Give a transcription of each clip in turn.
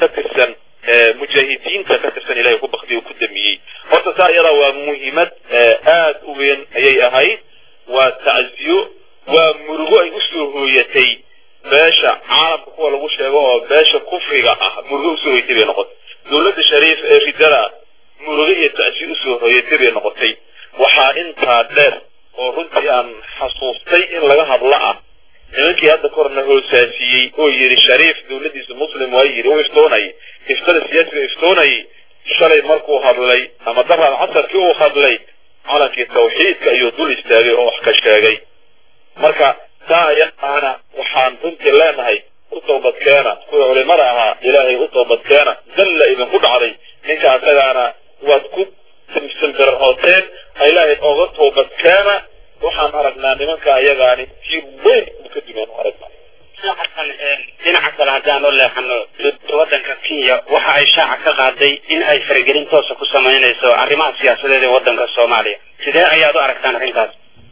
ka tirsan mujaahidiinta ka tirsan ilahay ku baktiyo ku damiyey horta saa iyada waa muhiimad aad u weyn ayay ahayd waa tacziyo waa murugo ay usoo hooyatay beesha caalamka kuwa lagu sheego oo beesha kufriga ah murugo usoo hooyatay bay noqotay dowladda shariif ee ridada murugo iyo tacsiyo usoo hooyatay bay noqotay waxaa intaa dheer oo runtii aan xasuustay in laga hadlo ah nimankii hadda korna hoosaasiyey oo yidhi shariif dowladdiisa muslim waa yidhi u iftoonayay iftada siyaasiga iftoonayay shalay markuu hadlay ama daraad casarkii uu hadlay calankii tawxiidka ayuu dul istaagay oo wax ka sheegay marka taa ayadaana waxaan runtii leenahay u toobadkeena kuwa culimada ahaa ilaahay u toobadkeena dalla idinku dhacday ninka asagaana waad ku simsimbirhooteen ilaahay oga toobadkeena waxaan aragnaa nimanka ayagaani tiir weyn u ka dumeen u aragnaa dhinaca kale haddaan u leexano waddanka kenya waxa ay shaaca ka qaaday in ay faragelin toosa ku samaynayso arrimaha siyaasadeed ee waddanka soomaaliya sidee ayaad u aragtaan arrintaas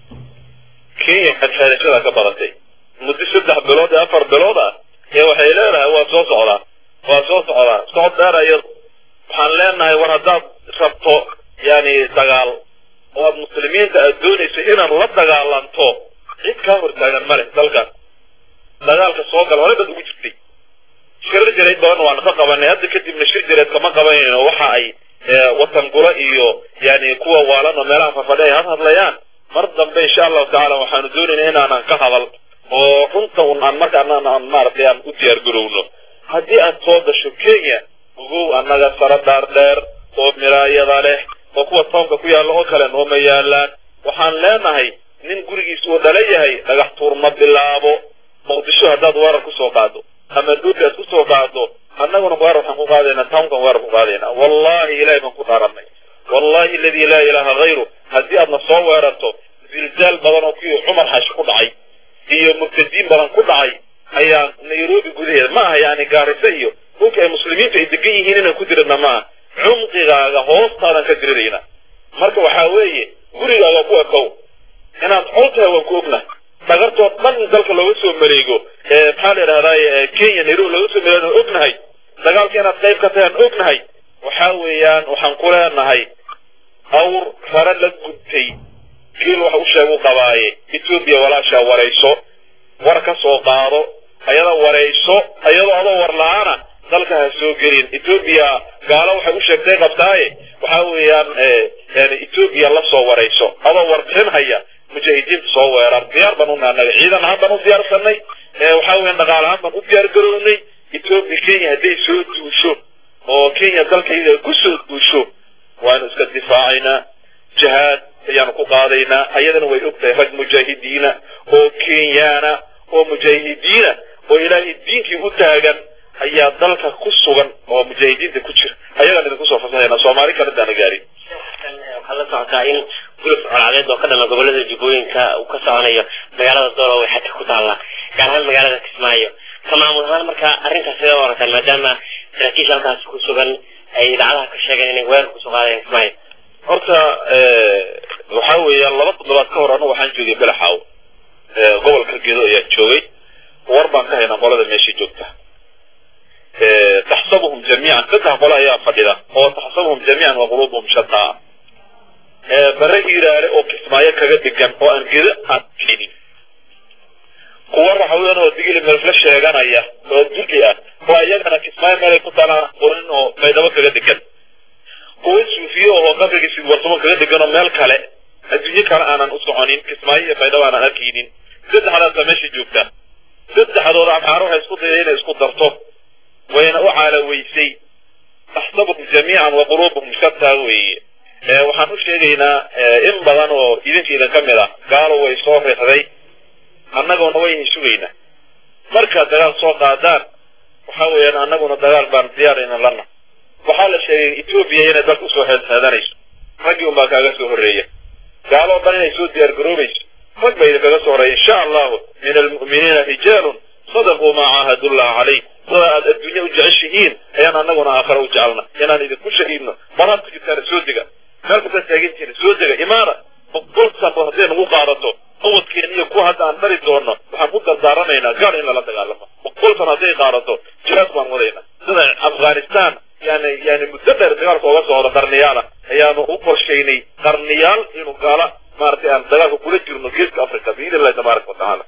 kenya xadxeedashada ka badatay muddo saddex bilood ee afar bilood ah ee waxay leedahay waa soo socdaa waa soo socdaa socod dheer iyadu waxaan leenahay war haddaad rabto yani dagaal oo aad muslimiinta aad doonayso inaad la dagaalanto cid kaa hortaagan male dalkan dagaalka soo gala hore dad ugu jirtay shir jireed badan waanu ka qabanay hadda kadibna shir jireed kama qabanayno waxa ay watan gula iyo yani kuwa waalan oo meelaha fafadhi ay had hadlayaan mar dambe insha allahu tacaala waxaanu doonaynaa inaanan ka hadal oo runta un aan markaan aan maaragtay aan u diyaar garowno haddii aad soo gasho kenya ogow annaga sara dhaar dheer oo miraayada leh oo kuwa toonka ku yaalla oo kale nooma yaalaan waxaan leenahay nin gurigiisa uu dhala yahay dhagax tuur ma bilaabo muqdisho haddaad weerar kusoo qaado ama dhuufi aad kusoo qaado annaguna weerar waxaan ku qaadaynaa townkan weerar ku qaadaynaa wallahi ilahay baan ku dhaaranay wallahi aladii laa ilaaha hayru haddii aadna soo weerarto zilzaal badan oo kuwii cumar xashi ku dhacay iyo murtadiin badan ku dhacay ayaa nairobi gudaheeda ma aha yani gaarisa iyo dhulka ay muslimiintu ay degan yihiin inaan ku diridna maaha cumqigaaga hoostaadan ka dirirayna marka waxaa weeye gurigaaga ku ekow inaad col tahay waan ku ognahay dhagartood dhan dalka looga soo mareego maxaa la yidhahdaa kenya nairobi looga soo mareego aan ognahay dagaalka inaad qayb ka tahay aan ognahay waxaa weeyaan waxaan ku leenahay awr rare la gubtay geel wax u sheegu qabaaye etoobiya walaashaa warayso war ka soo qaado ayada warayso ayadoo adoo war la-aana dalka ha soo gelin etoobiya gaalo waxay u sheegtay qabtaaye waxaa weeyaan yani etoobiya la soo warayso adoo warbixin haya mujaahidiinta soo weerar diyaar baan una annaga ciidan ahaan baan u diyaarsanay waxaa weeyaan dhaqaal ahaan baan u diyaar garownay etoobiya kenya hadday soo duusho oo kenya dalkayga ku soo duusho waanu iska difaacaynaa jihaad ayaanu ku qaadaynaa ayadana way ogtahay rag mujaahidiina oo kenyaana oo mujaahidiina oo ilaahay diinkii u taagan ayaa dalka ku sugan oo mujaahidiinta ku jira ayagaan idinku soo fasaxayna soomaali kale daana gaarin waxaad la socotaa in guluf colaadeed oo ka dhalan gobolada jubbooyinka uu ka soconayo magaalada doolo way xadka ku taallaa gaar ahaan magaalada kismaayo ka maamul ahaan marka arrintaas sidee u aragtaan maadaama saraakiisha halkaas ku sugan ay idaacadaha ka sheegeen inay weerar kusoo qaadayaan kismaayo horta waxaa weeyaan laba toddobaad ka hor anu waxaan joogay belaxaaw gobolka gedo ayaan joogay war baan ka haynaa qolada meesha joogta taxsabuhum jamiican saddex qole ayaa fadhida oo taxsabuhum jamiican wa quluubuhum shataa bare hiiraale oo kismaayo kaga dhigan oo aan gedo aan keenin kuwa raxweyn oo digili meelfla sheeganaya oo dulli ah oo iyagana kismaayo meelay ku talaan qorin oo maydhabo kaga dhigan kuwa suufiye oo qabriga sidwarsamo kaga dhigan oo meel kale adduunye kale aanan u soconin kismaayo iyo maydhabo aanan arkaynin saddexdaasa meesha joogta saddexdooda amxaaro waxay isku dayday inay isku darto wayna u caalaweysay taxsabuhum jamiican wa quluubuhum shataa weeye waxaan u sheegaynaa in badan oo idinka idin ka mid ah gaalo way soo riixday annaguna wayna sugaynaa markaad dagaal soo qaadaan waxa weeyaan annaguna dagaal baan diyaarayna lana waxaa la sheegay etoobiya inay dalka usoo xeedxeedanayso raggii unbaa kaaga soo horreeya gaaloo dhan inay soo diyaar garoobayso rag ba idinkaga soo horeeya insha allahu min almu'miniina rijaalun sadaquu maa caahadullah calayh sida aad adduunya u jeceshihiin ayaan annaguna aakhare u jecelna inaan idinku shahiidno maraad ku jirtaan soo dega meel kastaad taagantihiin soo dega imaana boqol sano hadday nagu qaadato awadkeena iyo kuwa hadda aan mari doono waxaan ku dardaaranaynaa gaal in lala dagaalamo boqol sano hadday qaadato jihaad baan wadaynaa sida afghanistan yani yani muddo dheer dagaalka oga socda qarniyaala ayaanu u qorshaynay qarniyaal inuu gaala maaragtay aan dagaalka kula jirno geeska africa biidn illahi tabaaraka watacaala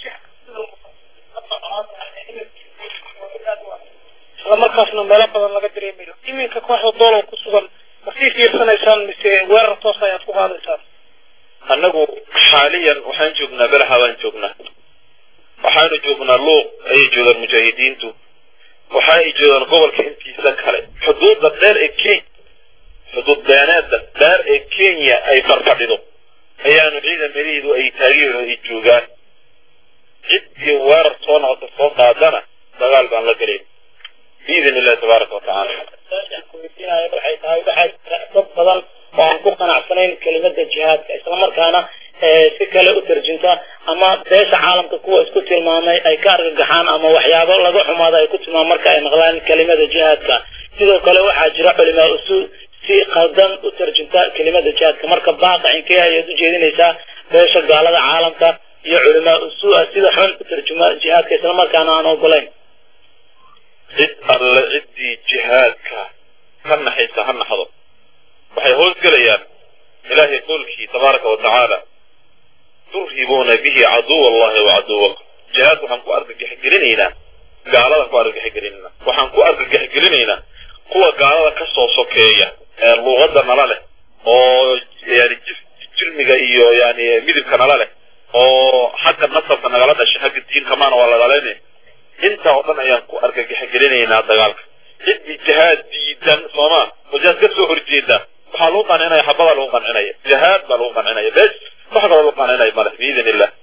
isla markaasna meelo badan laga dareemayo iminka kooxda doolow ku sugan ma sii fiirsanaysaan mise weerar toos ayaad ku qaadaysaan annagu xaaliyan waxaan joognaa belaxa baan joognaa waxaanu joognaa luuq ayay joogaan mujaahidiintu waxa ay joogaan gobolka intiisa kale xuduudda dheer ee kenya xuduud beeneedda dheer ee kenya ay farfadhido ayaanu ciidamadiidu ay taageero ay joogaan ciddii weerar soo noqota soo qaadana dagaal baan la gelayn biidn illahi tabaaraka watacaala waxay tahay waxaa jira dad badan oo aan ku qanacsanayn kelimada jihaadka islamarkaana si kale u tarjunta ama beesha caalamka kuwa isku tilmaamay ay ka argagaxaan ama waxyaabo laga xumaado ay ku tilmaamaan marka ay maqlaan kelimada jihaadka sidoo kale waxaa jira culimaa usuul si qaldan u tarjunta kelimada jihaadka marka baaqa inkee ayaad u jeedinaysaa beesha gaalada caalamka iyo culimaa usuul sida xun u tarjuma jihaadka islamarkaana aan ogolayn cid alle ciddii jihaadka ka naxaysa ha naxdo waxay hoosgelayaan ilaahay qowlkii tabaaraka wa tacaala turhibuuna bihi caduw allahi wa caduwakum jihaad waxaan ku argagaxgelinaynaa gaaladan ku argagaxgelinaynaa waxaan ku argagaxgelinaynaa kuwa gaalada ka soo sokeeya ee luuqadda nala leh oo yani jirmiga iyo yani midibka nala leh oo xagga nasabka nagala dhashay xagga diinka maana waa ladhalayna intaa oo dhan ayaan ku argagaxgelinaynaa dagaalka ciddii jihaad diidan sooma oo jihaad ka soo horjeeda waxaa lagu qancinaya xabadaa lagu qancinaya jihaad baa lagu qancinaya bes wax kaloo lagu qancinaya male biidn illah